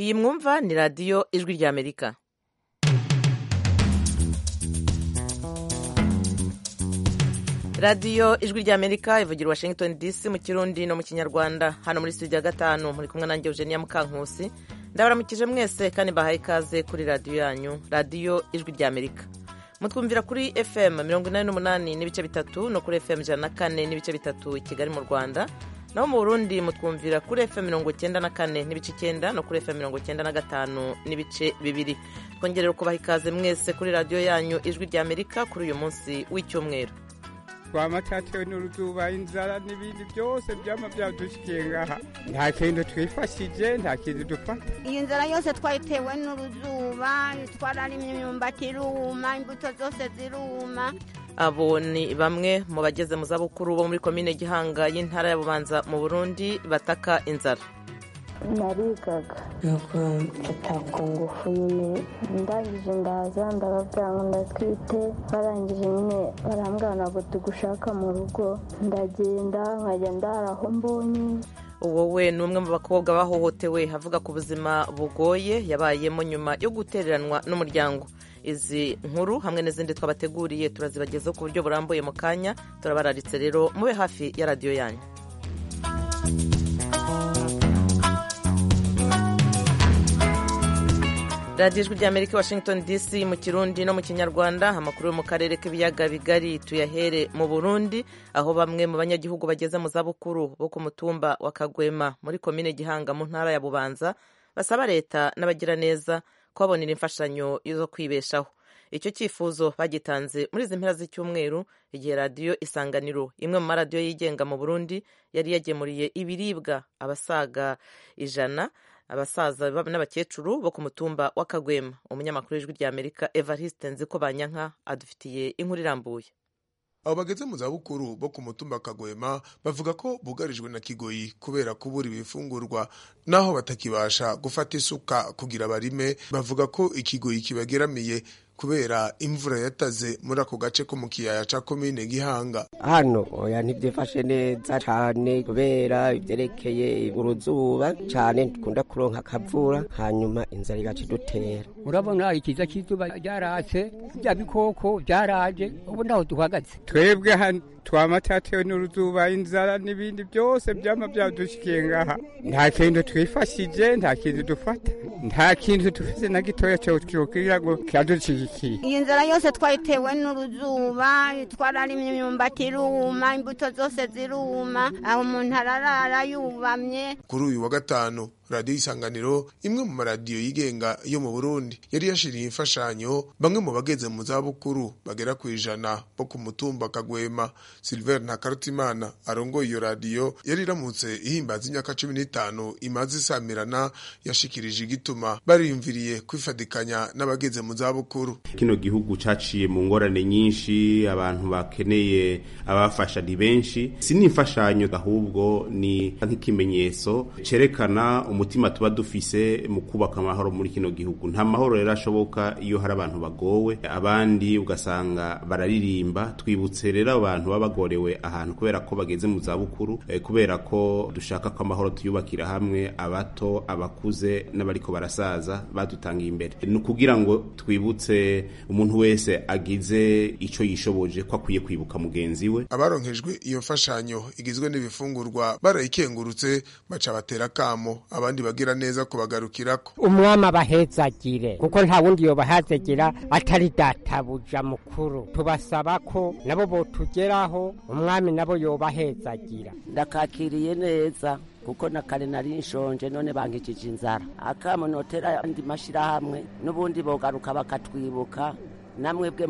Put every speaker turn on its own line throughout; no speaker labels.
iyi mwumva ni radiyo ijwi ry'amerika radiyo ijwi ry'amerika ivugira washington dc mu kirundi no mu kinyarwanda hano muri studio ya gatanu muri kumwe nanjye eugenia mukankusi ndabaramukije mwese kandi mbahaye ikaze kuri radiyo yanyu radiyo ijwi ry'amerika mutwumvira kuri fm mirongo inani n'umunani n'ibice bitatu no kuri fm ijana na kane n'ibice bitatu i kigali mu rwanda naho mu burundi mutwumvira kuri fm mirongo icyenda na kane n'ibice icyenda no kuri fm mirongo icyenda na gatanu n'ibice bibiri twongerera kubaha ikaze mwese kuri radiyo yanyu ijwi ry'amerika kuri uyu munsi w'icyumweru
twamatatewe n'uruzuba inzara n'ibindi byose byama byadushikiye ngaha nta kintu twifashije nta kintu dufata
iyi nzara yose twayitewe n'uruzuba twararimye imyumbati iruma imbuto zose ziruma
abo ni bamwe mu bageze mu zabukuru bo muri komine gihanga y'intara ya bubanza mu burundi bataka inzara
narigaga nuko mfata ku ngufu nyine ndangije ndaza ndababwira ngo ndatwite barangije nyine barambwira ntabwo tugushaka mu rugo ndagenda nkajya ndara aho mbonye
wowe ni umwe mu bakobwa bahohotewe avuga ku buzima bugoye yabayemo nyuma yo gutereranwa n'umuryango izi nkuru hamwe n'izindi twabateguriye turazibagezaho ku buryo burambuye mu kanya turabararitse rero mube hafi ya radiyo yanyu radiyo ijwi ry'amerika washington dc mu kirundi no mu kinyarwanda amakuru yo mu karere k'ibiyaga bigari tuyahere mu burundi aho bamwe mu banyagihugu bageze mu zabukuru bo ku mutumba wa kagwema muri komine gihanga mu ntara ya bubanza basaba leta n'abagiraneza kubabonera imfashanyo zo kwibeshaho icyo cyifuzo bagitanze muri izi mpera z'icyumweru igihe radiyo isanganiro imwe mu maradiyo yigenga mu burundi yari yagemuriye ibiribwa abasaga ijana abasaza n'abakecuru bo ku mutumba wa kagwema umunyamakuru w'ijwi ry'amerika evariste nziko banyanka adufitiye inkuru irambuye
abo bageze mu zabukuru bo ku mutumba kagwema bavuga ko bugarijwe na kigoyi kubera kubura ibifungurwa naho batakibasha gufata isuka kugira barime bavuga ko ikigoyi kibageramiye kubera imvura yataze muri ako gace ko mu kiyaya ca komine gihanga
hano oya ntibyifashe neza cyane kubera ibyerekeye uruzuba cyane dukunda kuronka akavura hanyuma inzara igaca idutera
urabona ikiza cy'izuba ryaratse bya bikoko byaraje ubu ntaho duhagaze
twebwe hano twamatatewe n'uruzuba inzara n'ibindi byose byama byadushikiye ngaha nta kintu twifashije nta kintu dufata nta kintu dufite na gitoya cyo twokira ngo kiradushigikiye
iyi nzara yose twayitewe n'uruzuba twararimye imyumbati iruma imbuto zose ziruma aho umuntu ararara yubamye
kuri uyu wa gatanu radiyo isanganiro imwe mu maradiyo yigenga yo mu burundi yari yashiriye imfashanyo bamwe mu bageze mu zabukuru bagera ku ijana bo ku mutumba kagwema silver ntakarutimana arongoye iyo radiyo yari iramutse ihimbaza imyaka cumi n'itanu imaze isamirana yashikirije igituma bariyumviriye kwifadikanya n'abageze mu zabukuru
kino gihugu caciye mu ngorane nyinshi abantu bakeneye abafasha ni benshi si n'imfashanyo ahubwo ni nk'ikimenyetso cerekana umutima tuba dufise mu kubaka amahoro muri kino gihugu nta mahoro rero ashoboka iyo hari abantu bagowe abandi ugasanga bararirimba twibutse rero abantu baba bagorewe ahantu kubera ko bageze mu zabukuru eh, kubera ko dushaka ko amahoro tuyubakira hamwe abato abakuze n'abariko barasaza badutangiye imbere ni ukugira ngo twibutse umuntu wese agize ico yishoboje ko akwiye kwibuka mugenzi we
abaronkejwe iyo mfashanyo igizwe n'ibifungurwa barayikengurutse baca batera kamo abandi bagira neza kubagarukirako
umwami abahezagire kuko nta wundi yobahazagira atari databuja mukuru tubasaba ko nabo botugeraho umwami nabo yobahezagira
ndakakiriye neza kuko na kare nari nshonje none bankijije inzara akamo notera andi mashirahamwe n'ubundi bogaruka bakatwibuka namwe bwe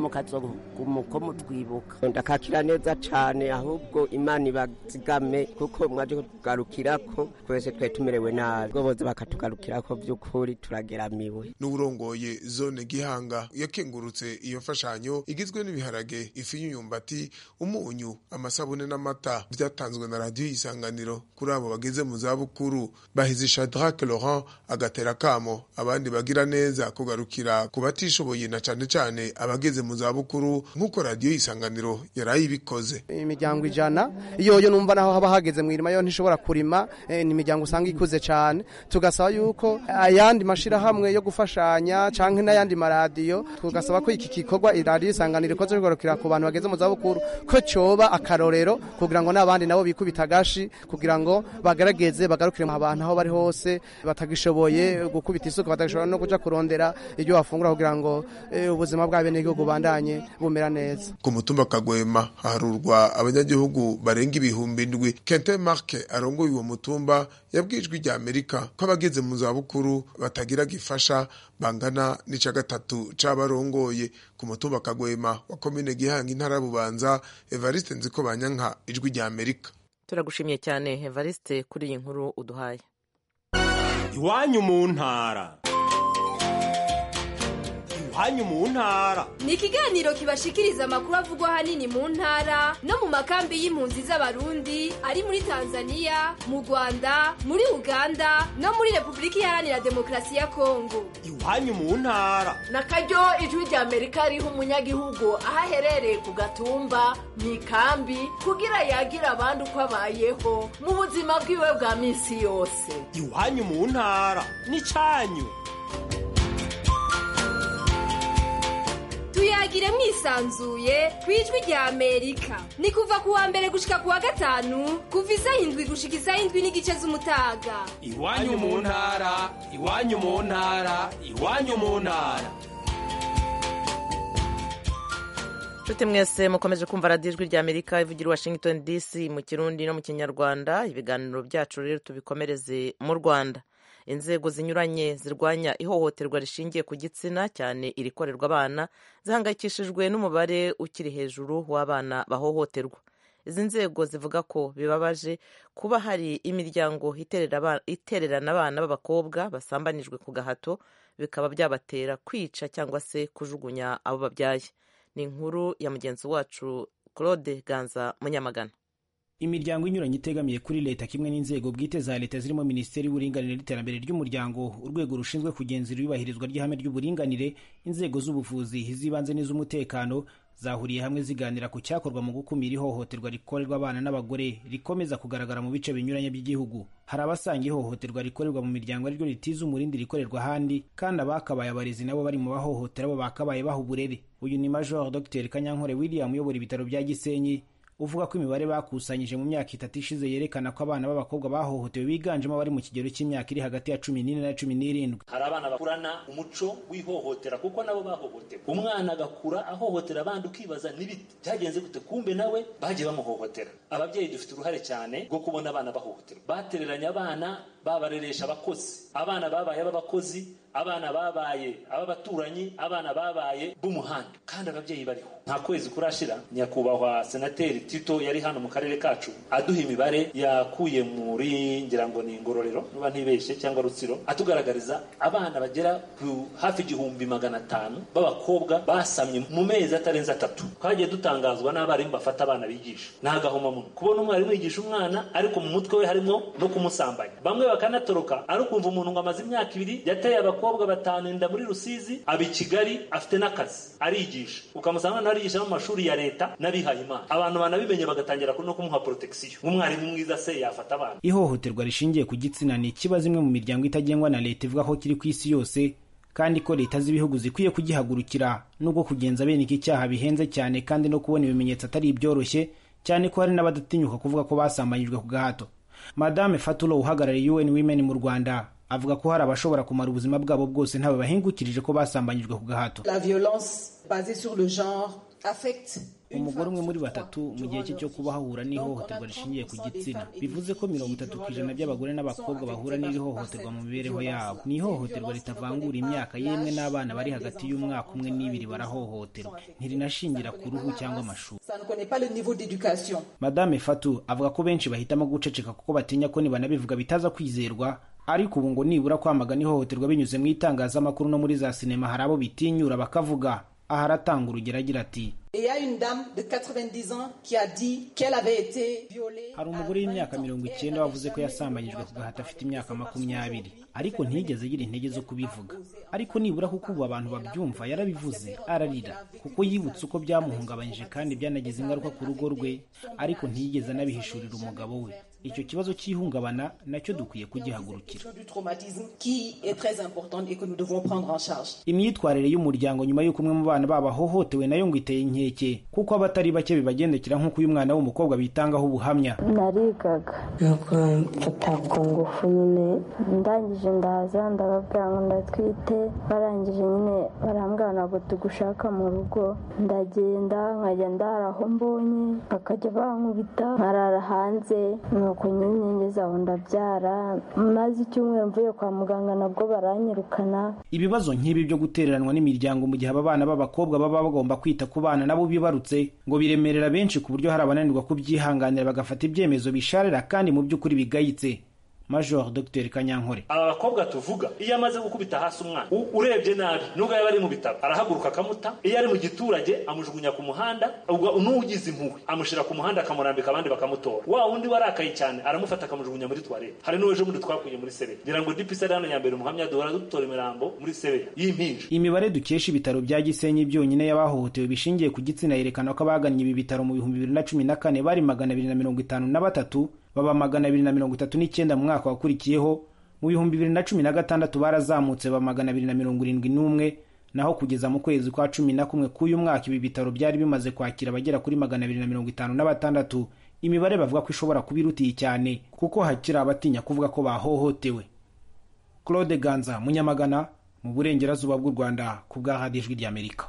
muko mutwibuka
ndakakira neza cyane ahubwo imana ibazigame kuko mwaje kutugarukirako twese twari tumerewe nabi ubwo boza bakatugarukirako by'ukuri turageramiwe
n'uburongoye zone gihanga yakengurutse iyo mfashanyo igizwe n'ibiharage ifu y'imyumbati umunyu amasabune n'amata byatanzwe na radiyo y'isanganiro kuri abo bageze mu zabukuru bahize shadrake laurent agatera kamo abandi bagira neza kugarukira ku batishoboye na cyane cyane cyane abageze mu zabukuru nk'uko radiyo isanganiro yaraye ibikoze
imiryango ijana iyo yo numva naho haba hageze mu irima yo ntishobora kurima ni imiryango usanga ikuze cyane tugasaba yuko ayandi mashyirahamwe yo gufashanya cyangwa n'ayandi maradiyo tugasaba ko iki gikorwa iradiyo isanganiro ikoze bigarukira ku bantu bageze mu zabukuru ko cyoba akarorero kugira ngo n'abandi nabo bikubita agashi kugira ngo bagarageze bagarukire mu abantu aho bari hose batagishoboye gukubita isuku batagishobora no kuja kurondera ibyo bafungura kugira ngo ubuzima bw'abenegihugu bandanye bumera neza
ku mutumba kagwema haharurwa abanyagihugu barenga ibihumbi ndwi kente marke arongoye uwo mutumba yabwijwe rya amerika ko abageze mu zabukuru batagira gifasha bangana n'ica gatatu c'abarongoye ku mutumba kagwema wa komine gihanga intara bubanza evariste nziko banyanka ijwi rya amerika
turagushimiye cyane evariste kuri iyi nkuru uduhaye
iwanyu mu ntara iwanyu mu ntara
ni ikiganiro kibashikiriza amakuru avugwa ahanini mu ntara no mu makambi y'impunzi z'abarundi ari muri tanzania mu rwanda muri uganda no muri repubulika iharanira demokarasi ya kongo
iwanyu mu ntara
na karyo ijwi rya amerika riha umunyagihugu aho aherereye ku gatumba mu ikambi kugira yagira abandi uko abayeho mu buzima bwiwe bwa minsi yose
iwanyu mu ntara ni cyanyu
tuyagire mwisanzuye ku ijwi rya amerika ni kuva ku wa mbere gushika ku wa gatanu kuva isaha indwi gushika isaha indwi n'igice z'umutaga
iwanyu mu ntara iwanyu mu ntara iwanyu mu ntara
nshuti mwese mukomeje kumva radiyo ijwi rya amerika ivugira i washington dc mu kirundi no mu kinyarwanda ibiganiro byacu rero tubikomereze mu rwanda inzego zinyuranye zirwanya ihohoterwa rishingiye ku gitsina cyane irikorerwa abana zihangayikishijwe n'umubare ukiri hejuru w'abana bahohoterwa izi nzego zivuga ko bibabaje kuba hari imiryango itererana abana b'abakobwa basambanijwe ku gahato bikaba byabatera kwica cyangwa se kujugunya abo babyaye ni inkuru ya mugenzi wacu claude ganza munyamagana
imiryango inyuranye itegamiye kuri leta kimwe n'inzego bwite za leta zirimo minisiteri y'uburinganire n'iterambere ry'umuryango urwego rushinzwe kugenzura iyubahirizwa ry'ihame ry'uburinganire inzego z'ubuvuzi iz'ibanze n'iz'umutekano zahuriye hamwe ziganira ku cyakorwa mu gukumira ihohoterwa rikorerwa abana n'abagore rikomeza kugaragara mu bice binyuranye by'igihugu hari abasanga ihohoterwa rikorerwa mu miryango ariryo ritiza umurindi rikorerwa ahandi kandi abakabaye abarezi nabo bari mu bahohotera bo bakabaye baha uburere uyu ni major dr kanyankore william uyobora ibitaro bya gisenyi uvuga ko imibare bakusanyije mu myaka itatu ishize yerekana ko abana b'abakobwa bahohotewe biganjemo abari mu kigero cy'imyaka iri hagati ya cumi n'ine na cumi n'irindwi
hari abana bakurana umuco w'ihohotera kuko nabo bahohotewe umwana agakura ahohotera abandi ukibaza n'ibiti byagenze gute kumbe nawe bagiye bamuhohotera ababyeyi dufite uruhare cyane rwo kubona abana bahohoterwa batereranye abana babareresha abakozi abana babaye ab'abakozi abana babaye ab'abaturanyi abana babaye b'umuhanda kandi ababyeyi bariho nta kwezi kurashira nyakubahwa senateri tito yari hano mu karere kacu aduha imibare yakuye muri ngira ngo ni ingororero niba ntibeshye cyangwa rutsiro atugaragariza abana bagera ku hafi igihumbi magana atanu b'abakobwa basamye mu mezi atarenze atatu twagiye dutangazwa n'abarimu bafata abana bigisha ni agahomamunwa kubona umwarimu yigisha umwana ariko mu mutwe we harimo no kumusambanya bamwe bakanatoroka ari ukumva umuntu ngo amaze imyaka ibiri yateye abakobwa batanu inda muri rusizi aba i kigali afite n'akazi arigisha ukamusanga arigisha no mu mashuri ya leta n'abihaye imana abantu banabimenye bagatangira no kumuha protection nk'umwarimu mwiza se yafata abana
ihohoterwa rishingiye ku gitsina ni ikibazo imwe mu miryango itagengwa na leta ivuga ko kiri ku isi yose kandi ko leta z'ibihugu zikwiye kugihagurukira nubwo kugenza bene iki cyaha bihenze cyane kandi no kubona ibimenyetso atari ibyoroshye cyane ko hari n'abadatinyuka kuvuga ko basambanyijwe ku gahato madame fatulo uhagarariye un women mu rwanda avuga ko hari abashobora kumara ubuzima bwabo bwose ntawe bahingukirije ko basambanyijwe ku gahato
La violence basée sur le genre affecte
umugore umwe muri batatu mu gihe cye cyo kuba hahura n'ihohoterwa rishingiye ku gitsina bivuze ko mirongo itatu ku ijana by'abagore n'abakobwa bahura n'iri hohoterwa mu mibereho yabo ni ihohoterwa ritavangura imyaka yemwe n'abana bari hagati y'umwaka umwe n'ibiri barahohoterwa ntirinashingira ku ruhu cyangwa amashuri
ça ne connaît pas le niveau d'éducation
madame fatu avuga ko benshi bahitamo guceceka kuko batinya ko nibanabivuga bitaza kwizerwa ariko ubu ngo nibura kwamagana ihohoterwa binyuze mu itangazamakuru no muri za sinema hari abo bitinyura bakavuga aha aratanga urugero agira ati
Et il y a une dame de 90 ans qui a dit qu'elle avait été violée.
hari umugore w'imyaka mirongo icyenda wavuze ko yasambanyijwe ku gahato afite imyaka makumyabiri ariko ntiyigeze agira intege zo kubivuga ariko nibura kuko ubu abantu babyumva yarabivuze ararira kuko yibutse uko byamuhungabanyije kandi byanagize ingaruka ku rugo rwe ariko ntiyigeze anabihishurira umugabo we icyo kibazo cy'ihungabana nacyo dukwiye kugihagurukira
du traumatisme qui est très importante et que nous devons prendre en charge.
imyitwarire y'umuryango nyuma y'uko umwe mu bana babo ahohotewe nayo ngo iteye inkeke kuko abatari bake bibagendekera nk'uko uyu mwana w'umukobwa bitangaho ubuhamya
narigaga nuko mfata ku ngufu nyine ndangije ndaza ndababwira ngo ndatwite barangije nyine barambwira ntabwo tugushaka mu rugo ndagenda nkajya ndara aho mbonye bakajya bankubita nkarara hanze nuko nyine ngeze aho ndabyara maze icyumweru mvuye kwa muganga nabwo baranyirukana
ibibazo nk'ibi byo gutereranwa n'imiryango mu gihe aba bana b'abakobwa baba bagomba kwita ku bana nabo bibarutse ngo biremerera benshi ku buryo hari abananirwa kubyihanganira bagafata ibyemezo bisharira kandi mu by'ukuri bigayitse major dr kanyankore
aba bakobwa tuvuga iyo amaze gukubita hasi umwana u- urebye nabi nubwo yaba ari mu bitaro arahaguruka akamuta iyo ari mu giturage amujugunya ku muhanda ubwo n'ugize impuhwe amushyira ku muhanda akamurambika abandi bakamutora wa wundi warakaye cyane aramufata akamujugunya muri toilette hari n'uwejo bundi twakuye muri sebeya ngira ngo dipisi ari hano ya mbere umuhamya duhora dutora imirambo muri sebeya y'impinja
imibare dukesha ibitaro bya gisenyi byonyine y'abahohotewe bishingiye ku gitsina yerekana ko abagannye ibi bitaro mu bihumbi bibiri na cumi na kane bari magana abiri na mirongo itanu na batatu baba magana abiri na mirongo itatu n'icyenda mu mwaka wakurikiyeho mu bihumbi bibiri na cumi na gatandatu barazamutse ba magana abiri na mirongo irindwi n'umwe naho kugeza mu kwezi kwa cumi na kumwe k'uyu mwaka ibi bitaro byari bimaze kwakira abagera kuri magana abiri na mirongo itanu na batandatu imibare bavuga ko ishobora kuba irutiye cyane kuko hakiri abatinya kuvuga ko bahohotewe claude ganza munyamagana mu burengerazuba bw'u rwanda ku bwa radiyo ijwi ry'amerika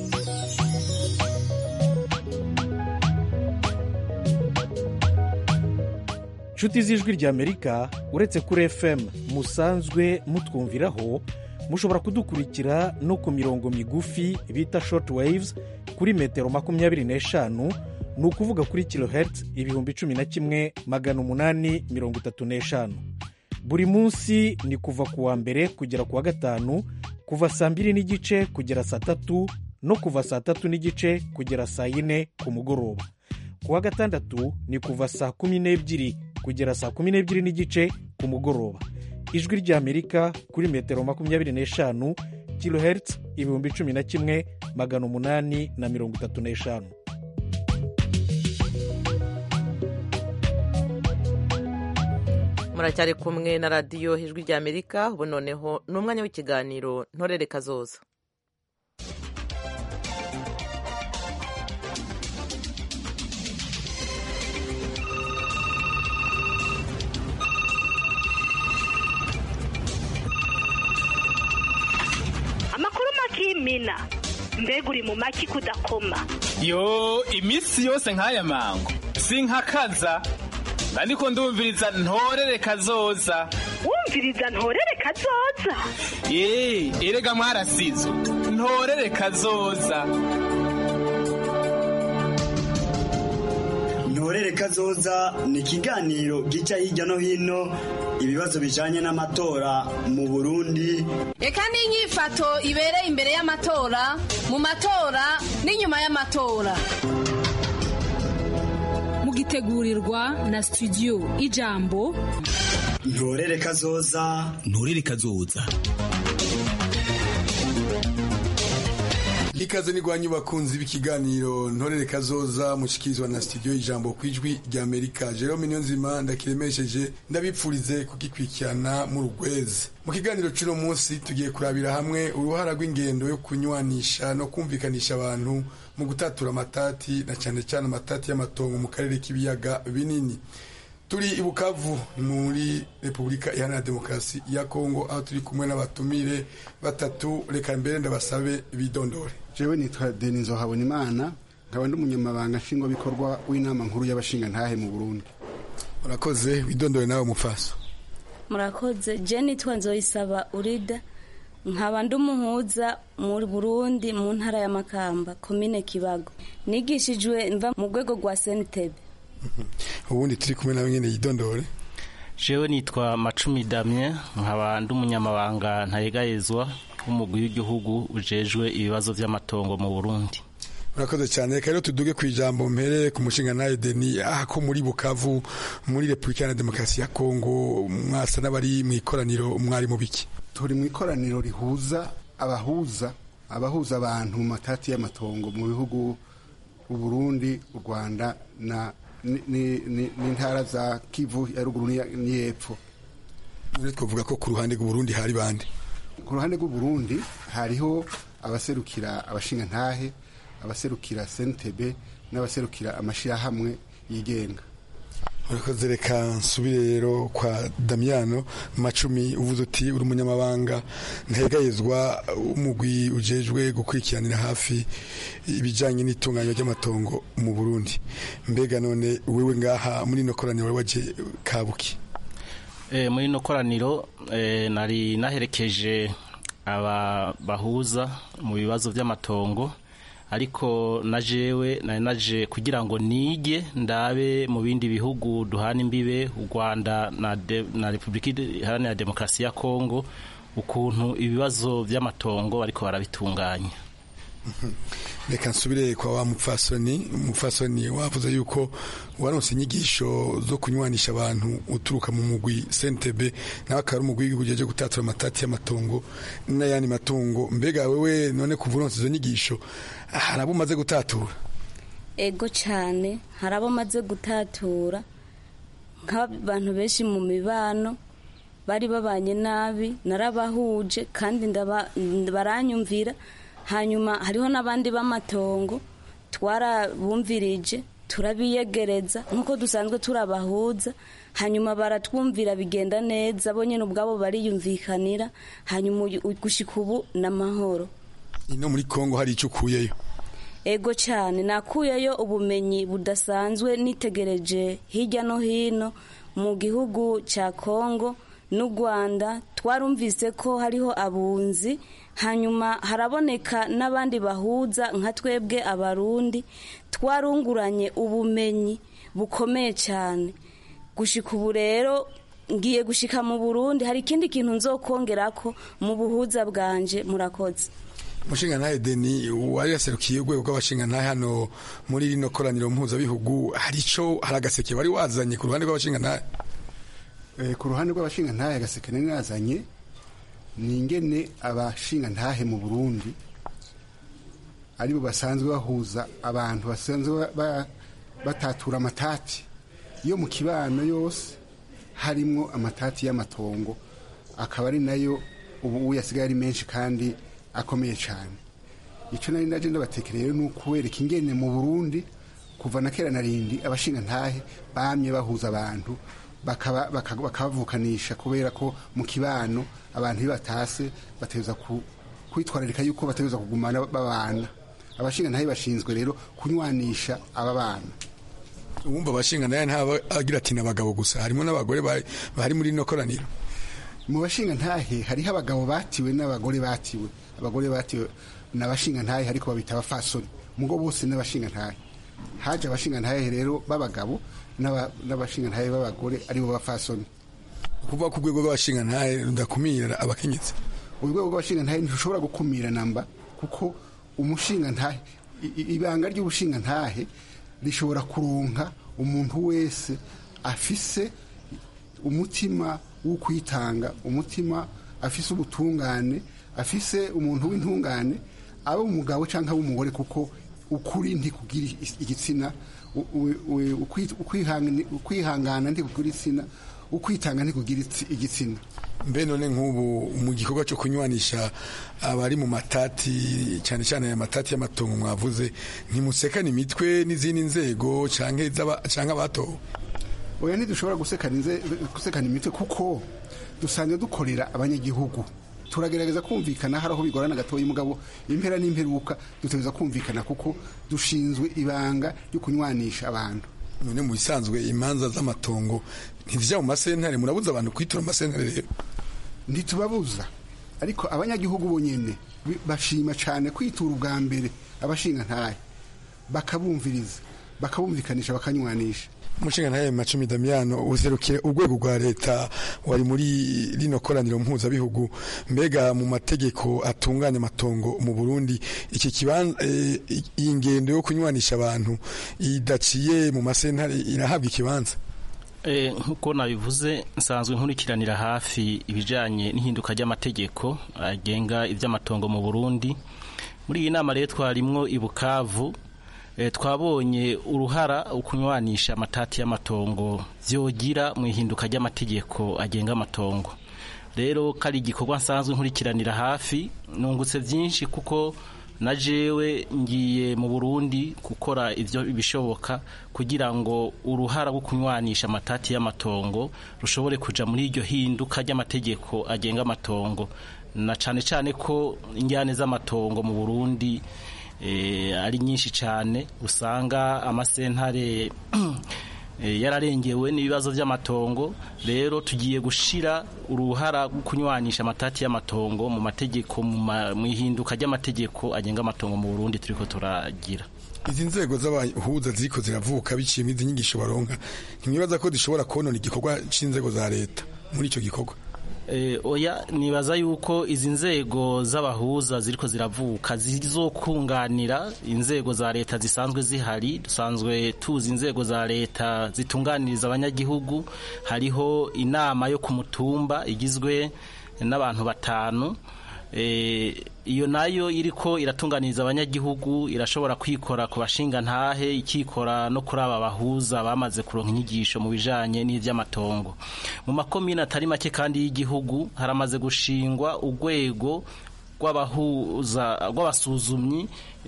nshuti z'ijwi ry'amerika uretse kuri fm musanzwe mutwumviraho mushobora kudukurikira no ku mirongo migufi bita short waves kuri metero makumyabiri n'eshanu ni ukuvuga kuri kilohertz ibihumbi cumi na kimwe magana umunani mirongo itatu n'eshanu buri munsi ni kuva ku wa mbere kugera ku wa gatanu kuva saa mbiri n'igice kugera saa tatu no kuva saa tatu n'igice kugera saa yine ku mugoroba ku wa gatandatu ni kuva saa kumi n'ebyiri kugera saa kumi n'ebyiri n'igice ku mugoroba ijwi ry'amerika kuri metero makumyabiri n'eshanu kilohertz ibihumbi cumi na kimwe magana umunani na mirongo itatu n'eshanu
muracyari kumwe na radiyo ijwi ry'amerika ubu noneho ni umwanya w'ikiganiro ntorere kazoza
amakuru makimina mbega uri mu maki kudakoma
yo iminsi yose nk'aya mango sinkakaza ariko ndumviriza ntorere kazoza
wumviriza ntorere kazoza
ye erega mwarasizo ntorere kazoza
ntorere kazoza ni ikiganiro gica hirya no hino ibibazo bijanye n'amatora mu burundi
reka n'inyifato ibereye imbere y'amatora mu matora n'inyuma y'amatora
mugitegurirwa na studio ijambo
ntorere kazoza
ntorere kazoza
ikaze n'igwanyu bakunzi b'ikiganiro ntorere kazoza mushikirizwa na studio ijambo ku ijwi rya amerika jerome niyonzima ndakiremesheje ndabipfurize kugikurikirana mu rugwezi mu kiganiro cy'uno munsi tugiye kurabira hamwe uruhara rw'ingendo yo kunywanisha no kumvikanisha abantu mu gutatura amatati na cyane cyane amatati y'amatongo mu karere k'ibiyaga binini turi i bukavu muri repubulika iharanira demokarasi ya kongo aho turi kumwe n'abatumire batatu reka mbere ndabasabe bidondore
jewe nitwa denizo habonimana nkaba ndi umunyamabanga nshingwabikorwa w'inama nkuru y'abashingantahe mu burundi
urakoze widondore nawe mufaso
murakoze je nitwa nzoyisaba urida nkaba ndi umuhuza mu burundi mu ntara ya makamba komine kibago nigishijwe mva mu rwego rwa senitebe
ubundi turi kumwe nawe nyine yidondore
jewe nitwa macumi damye nkaba ndi umunyamabanga ntayegayezwa w'umugwi w'igihugu ujejwe ibibazo by'amatongo mu burundi
murakoze cyane reka rero tuduge ku ijambo mpere ku mushinga nawe deni aha ko muri bukavu muri repubulika ya demokarasi ya kongo mwasa n'abari mu ikoraniro mwari mu biki
turi mu ikoraniro rihuza abahuza abahuza abantu mu matati y'amatongo mu bihugu u Burundi u Rwanda na n'intara za Kivu ya ruguru n'iyepfo
twavuga ko ku ruhande rw'u Burundi hari bande
ku ruhande rw'u Burundi hariho abaserukira abashinga ntahe abaserukira sentebe n'abaserukira amashyirahamwe yigenga
urakoze reka nsubire rero kwa damiyano macumi uvuze uti uri umunyamabanga ntegayezwa umugwi ujejwe gukurikiranira hafi ibijyanye n'itunganywa ry'amatongo mu burundi mbega none wewe ngaha muri ino koraniro wari waje kabuki
muri ino koraniro nari naherekeje aba bahuza mu bibazo by'amatongo ariko na jewe nari naje kugira ngo nige ndabe mu bindi bihugu duhana imbibe u Rwanda na, na Republika Iharanira Demokarasi ya Kongo ukuntu ibibazo by'amatongo bariko barabitunganya
reka nsubire kwa wa mupfasoni umupfasoni wavuze yuko waronse inyigisho zo kunywanisha abantu uturuka mu mugwi sentebe nawe akaba ari umugwi w'igihugu uje gutatura amatati y'amatongo n'ayandi matungo mbega wewe none kuva uronse izo nyigisho hari abo umaze gutatura
ego cyane hari abo maze gutatura nk'abantu benshi mu mibano bari babanye nabi narabahuje kandi baranyumvira hanyuma hariho n'abandi b'amatongo twarabumvirije turabiyegereza nk'uko dusanzwe turabahuza hanyuma baratwumvira bigenda neza bo nyine ubwabo bariyumvikanira hanyuma gushyika ubu n'amahoro
ino muri kongo hari icyo ukuyeyo
ego cyane nakuyeyo ubumenyi budasanzwe nitegereje hirya no hino mu gihugu cya kongo n'u rwanda twarumvise ko hariho abunzi hanyuma haraboneka n'abandi bahuza nka twebwe abarundi twarunguranye ubumenyi bukomeye cyane gushyika ubu rero ngiye gushyika mu burundi hari ikindi kintu nzokongera ko mu buhuza bwanje murakoze
umushinga ntahe deni wari yaserukiye urwego rw'abashinga ntahe hano muri rino koraniro mpuzabihugu hari icyo hari agaseke wari wazanye ku ruhande rw'abashinga ntahe
ku ruhande rw'abashinga ntahe agaseke nari nazanye ni ingene abashinga ntahe mu burundi aribo basanzwe bahuza abantu basanzwe batatura amatati yo mu kibano yose harimo amatati y'amatongo akaba ari nayo ubu yasigaye ari menshi kandi akomeye cyane icyo nari ndaje ndabatekereye ni ukuwereka ingene mu burundi kuva na kera na rindi abashinga ntahe bamye bahuza abantu bakabavukanisha kubera ko mu kibano abantu iyo batase bateza kwitwararika yuko bateza kugumana babana abashinga ntahe bashinzwe rero kunywanisha aba bana
uwumva abashinga ntahe ntaba agira ati n'abagabo gusa harimo n'abagore bari muri ino koraniro
mu bashinga ntahe hariho abagabo batiwe n'abagore batiwe abagore batiwe n'abashinga ntahe ariko babita abafasoni mugo bose n'abashinga ntahe haje abashinga ntahe rero b'abagabo n'abashinga ntahe b'abagore aribo bafasoni
kuvuga ko urwego rw'abashinga ntahe rudakumira abakenyezi
urwego rw'abashinga ntahe ntirushobora gukumira namba kuko umushinga ntahe ibanga ry'ubushinga ntahe rishobora kuronka umuntu wese afise umutima wo kwitanga umutima afise ubutungane afise umuntu w'intungane aba umugabo cyangwa umugore kuko ukuri ntikugira igitsina ukwihangana ntikugira igitsina ukwitanga ntikugira igitsina
mbe none nk'ubu mu gikorwa cyo kunywanisha abari mu matati cyane cyane aya matati y'amatongo mwavuze ntimusekane imitwe n'izindi nzego cyangwa abatowe
oya ntidushobora gusekana imitwe kuko dusanzwe dukorera abanyagihugu turagerageza kumvikana hari aho bigorana gatoya umugabo impera n'imperuka dutegereza kumvikana kuko dushinzwe ibanga ryo kunywanisha abantu
none mu bisanzwe imanza z'amatongo ntizijya mu masentare murabuza abantu kwitura amasentare rero
ntitubabuza ariko abanyagihugu bonyine bashima cyane kwitura ubwa mbere abashinga ntahe bakabumviriza bakabumvikanisha bakanywanisha
umushinga ntaye macumi damiyano userukire urwego rwa leta wari muri rino koraniro mpuzabihugu mbega mu mategeko atunganya amatongo mu burundi iki kibanza eh, iyi ngendo yo kunywanisha abantu idaciye mu masentare irahabwa ikibanza
Eh, nk'uko nabivuze nsanzwe nkurikiranira hafi ibijyanye n'ihinduka ry'amategeko agenga iby'amatongo mu burundi muri iyi nama rero twarimwo i bukavu eh, twabonye uruhara ukunywanisha amatati y'amatongo byogira mu ihinduka ry'amategeko agenga amatongo rero kari igikorwa nsanzwe nkurikiranira hafi nungutse byinshi kuko na jewe ngiye mu Burundi gukora ivyo bishoboka kugira ngo uruhara rwo kunywanisha amatati y'amatongo rushobore kuja muri iryo hinduka ry'amategeko agenga amatongo na cane cane ko injyane z'amatongo mu Burundi eh, ari nyinshi cane usanga amasentare eh, yararengewe n'ibibazo by'amatongo rero tugiye gushira uruhara rwo kunywanisha amatati y'amatongo mu mategeko mu ma- mu ihinduka ry'amategeko agenga amatongo mu Burundi turiko turagira
izi nzego z'abahuza ziriko ziravuka biciye izi nyigisho baronka ntimwibaza ko zishobora konona igikorwa c'inzego za leta muri ico gikorwa
Eh, oya nibaza yuko izi nzego z'abahuza ziriko ziravuka zizokunganira inzego za leta zisanzwe zihari dusanzwe tuzi inzego za leta zitunganiriza abanyagihugu hariho inama yo ku mutumba igizwe n'abantu batanu Eh, iyo nayo iriko iratunganiriza abanyagihugu irashobora kwikora ku bashinga ntahe ikikora no kuri aba bahuza bamaze kuronka inyigisho mu bijanye n'ivy'amatongo mu makomine atari make kandi y'igihugu haramaze gushingwa urwego rw'abahuza rw'abasuzumyi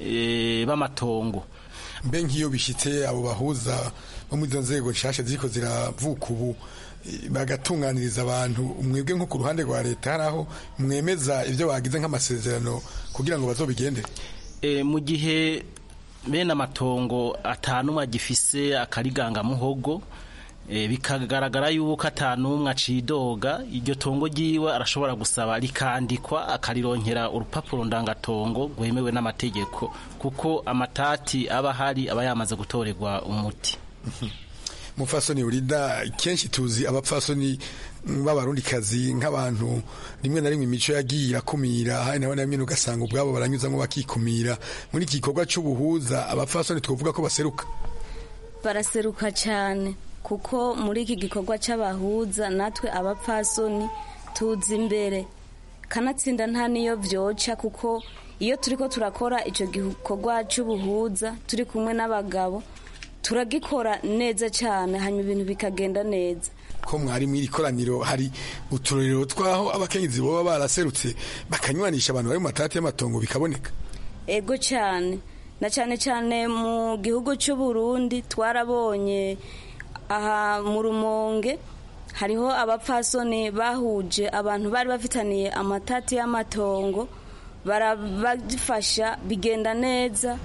eh, b'amatongo
mbe nk'iyo bishitse abo bahuza bo muri izo nzego nshasha ziriko ziravuka ubu eh, bagatunganiriza abantu mwebwe nko ku ruhande rwa leta hari aho mwemeza ibyo bagize nk'amasezerano kugira ngo bazobigendere
e, mu gihe bene amatongo atanumwe agifise akariganga muhogo e, bikagaragara yuko atanumwe acidoga iryo tongo ryiwe arashobora gusaba rikandikwa akarironkera urupapuro ndangatongo rwemewe n'amategeko kuko amatati aba ahari aba yamaze gutorerwa umuti
mufasoni urida kenshi tuzi abapfasoni b'abarundikazi nk'abantu rimwe na rimwe imico yagiye irakumira hari na rimwe ugasanga ubwabo baranyuzamo bakikumira muri iki gikorwa cy'ubuhuza abapfasoni twavuga ko baseruka
baraseruka cyane kuko muri iki gikorwa cy'abahuza natwe abapfasoni tuzi imbere kanatsinda nta niyo byoca kuko iyo turi ko turakora icyo gikorwa cy'ubuhuza turi kumwe n'abagabo turagikora neza cyane hanyuma ibintu bikagenda neza
ko mwari mw'iri koraniro hari uturorero twaho abakenyezi baba baraserutse bakanywanisha abantu bari mu matati y'amatongo bikaboneka
ego cyane na cyane cyane mu gihugu cy'u Burundi twarabonye aha mu rumonge hariho abapfasoni bahuje abantu bari bafitaniye amatati y'amatongo barabafasha bigenda neza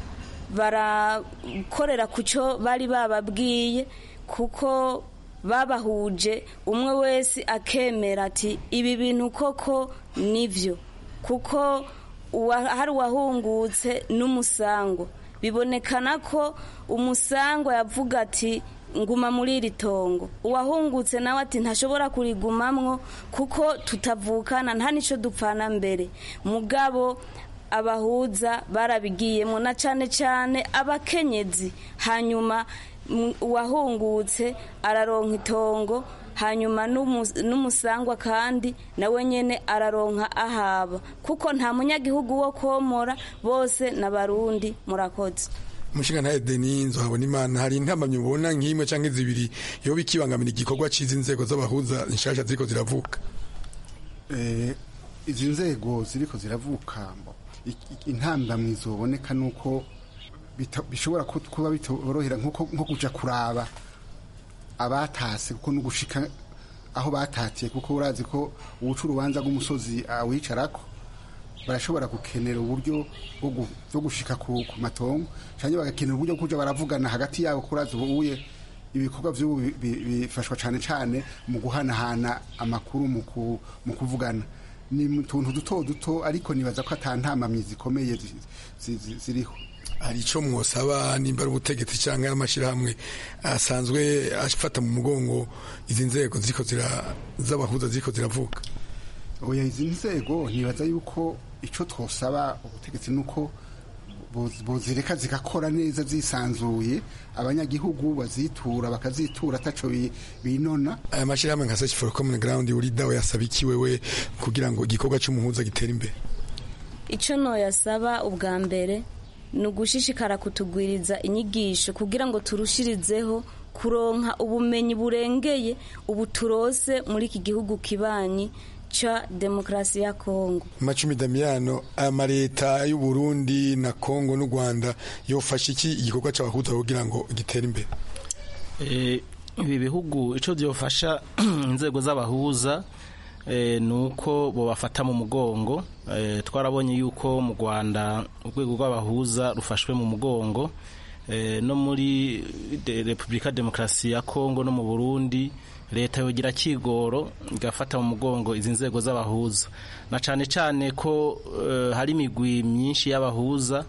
barakorera ku cyo bari bababwiye kuko babahuje umwe wese akemera ati ibi bintu koko nibyo kuko hari uwahungutse n'umusango bibonekana ko umusango yavuga ati nguma muri iri tongo uwahungutse nawe ati ntashobora kurigumamwo kuko tutavukana nta n'icyo dupfana mbere mugabo abahuza barabigiyemo na cyane cyane abakenyezi hanyuma uwahungutse araronka itongo hanyuma n'umusangwa kandi nawe nyine araronka ahaba kuko nta munyagihugu wo komora bose n'abarundi murakoze
umushinga ntayo deni nzohabona imana hari intamamyi ubona nk'imwe cyangwa zibiri iyo bikibangamira igikorwa cy'izi nzego z'abahuza nshasha ziriko ziravuka
izi nzego ziriko ziravuka intambamyi zoboneka ni uko bishobora kuba bitorohera nko kujya kuraba abatase kuko no gushika aho batatiye kuko urazi ko ubuca urubanza rw'umusozi awicarako barashobora gukenera uburyo bwo gushika ku matongo cyangwa bagakenera uburyo bwo kujya baravugana hagati yabo kurazi ubuye ibikorwa by'ubu bifashwa cyane cyane mu guhanahana amakuru mu kuvugana ni utuntu duto duto ariko nibaza ko atantamamyi zikomeye ziriho
hari icyo mwosaba nimba ari ubutegetsi cyangwa ari amashyirahamwe asanzwe afata mu mugongo izi nzego z'abahuza ziriko ziravuka
oya izi nzego ntibaza yuko icyo twosaba ubutegetsi ni uko bozireka zigakora neza zisanzuye abanyagihugu bazitura bakazitura ataco binona
aya mashyirahamwe nka search for common ground uri dawe yasaba iki wewe kugira ngo igikorwa cy'umuhuza gitere imbere
icyo noyasaba ubwa mbere ni ugushishikara kutugwiriza inyigisho kugira ngo turushirizeho kuronka ubumenyi burengeye ubu turose muri iki gihugu kibanyi cha demokarasi ya Kongo.
Macumi Damiano amaleta y'u Burundi na Kongo n'u Rwanda yofasha iki igikorwa c'abahuza kugira ngo gitere imbere?
Eh ibi bihugu ico byofasha inzego z'abahuza eh, nuko bo bafata mu mugongo eh, twarabonye yuko mu Rwanda urwego rw'abahuza rufashwe mu mugongo eh, no muri de Republika Demokarasi ya Kongo no mu Burundi leta yogira kigoro igafata mu mugongo izi nzego z'abahuza na cyane cyane ko uh, hari imigwi myinshi y'abahuza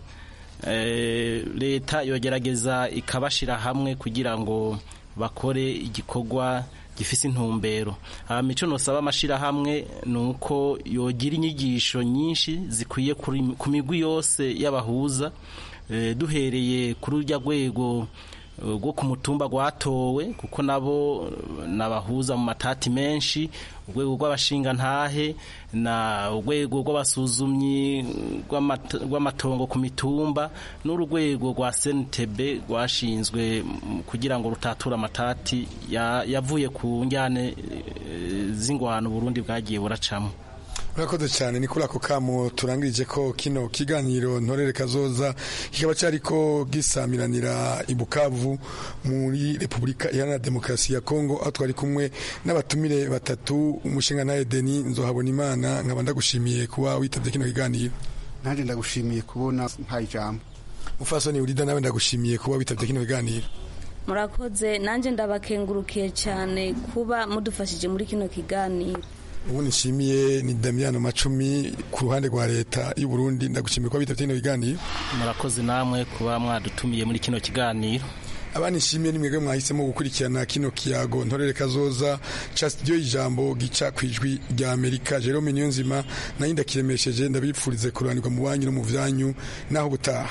uh, leta yogerageza ikabashira hamwe kugira ngo bakore igikorwa gifise intumbero hama ico nosaba amashirahamwe nuko yogira inyigisho nyinshi zikwiye ku migwi yose y'abahuza uh, duhereye kuri urya rwego rwo ku mutumba rwatowe kuko nabo nabahuza mu matati menshi urwego rw'abashingantahe na urwego rw'abasuzumyi rw'amatongo ku mitumba n'urwego rwa senitebe rwashinzwe kugira ngo rutature amatati yavuye ku njyane z'ingwano Burundi bwagiye buracamo
urakoze cyane ni kuri ako kamo turangirije ko kino kiganiro ntorere kazoza kikaba cyariko gisamiranira i Bukavu muri Repubulika Iharanira Demokarasi ya Kongo aho twari kumwe n'abatumire batatu umushinga nawe Deni nzohabona imana nkaba ndagushimiye kuba witabye kino kiganiro
nanjye ndagushimiye kubona mpaye ijambo
mufasoni urida nawe ndagushimiye kuba witabye kino kiganiro
murakoze nanjye ndabakengurukiye cyane kuba mudufashije muri kino kiganiro
ubu nishimiye ni Damiano Macumi ku ruhande rwa leta y'u Burundi ndagushimiye kuba bitabye kino biganiro
murakoze namwe kuba mwadutumiye muri kino kiganiro
abanishimiye nimwebwe mwahisemo gukurikirana kino kiyago ntorere kazoza ca studio y'ijambo gica kwijwi rya Amerika Jerome Niyonzima nayo ndakiremesheje ndabipfurize kuranirwa mu banyu no mu vyanyu naho gutaha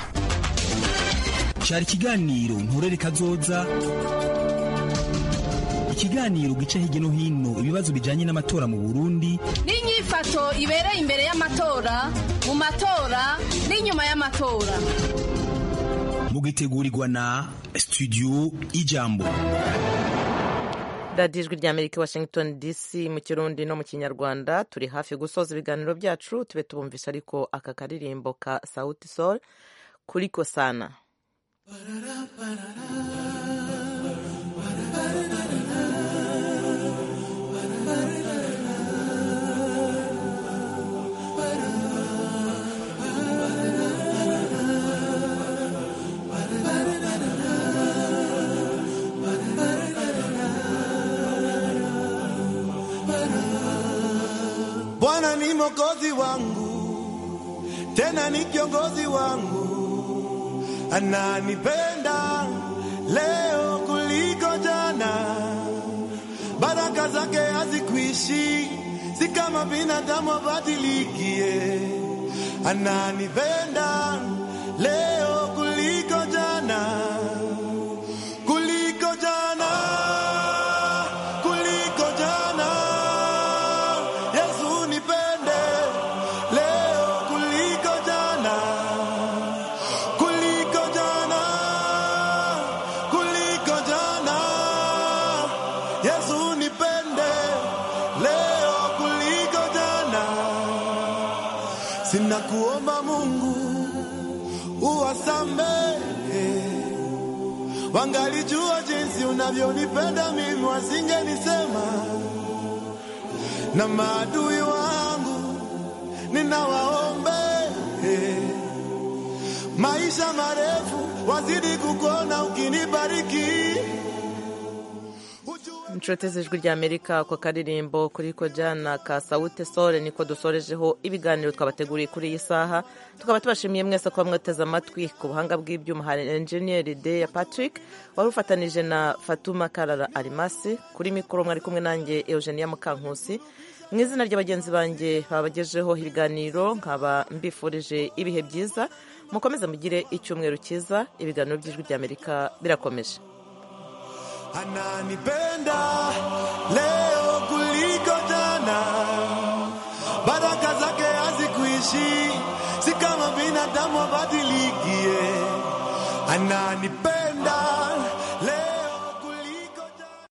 cari ikiganiro ntorere kazoza ikiganiro gica hirya no hino ibibazo bijanye n'amatora mu Burundi
n'inyifato ibereye imbere y'amatora mu matora n'inyuma y'amatora
mugitegurirwa na studio ijambo
radiyo ijwi ry'amerika washington dc mu kirundi no mu kinyarwanda turi hafi gusoza ibiganiro byacu tube tubumvisha ariko aka karirimbo ka sauti sol kuri kosana
Bwana ni mokozi wangu, tena ni kiongozi wangu, ananipenda leo kuliko jana. Baraka zake hazikuishi, si kama binadamu abadilikie. Ananipenda leo kuliko jana, kuliko jana, kuliko jana. Yesu nipende leo kuliko jana, kuliko jana, kuliko jana. Yesu nipende leo kuliko jana. Sina kuomba Mungu uwasamehe, wangalijua jinsi unavyonipenda mimi, wasingenisema na maadui wangu ninawaombe maisha marefu, wazidi kukuona ukinibariki.
inshuti z'ijwi ry'amerika ako karirimbo kuri ko jana ka sawute sore niko dusorejeho ibiganiro twabateguriye kuri iyi saha tukaba tubashimiye mwese kuba mwateze amatwi ku buhanga bw'ibyuma hari enjeniyeri de ya patrick wari ufatanije na fatuma karara arimasi kuri mikoro mwari kumwe nanjye eugenia mukankusi mu izina rya bagenzi banjye babagejeho ibiganiro nkaba mbifurije ibihe byiza mukomeze mugire icyumweru cyiza ibiganiro by'ijwi ry'amerika birakomeje
ananipenda leo kuliko jana, baraka zake hazikuishi, si kama binadamu abadilikie. Ananipenda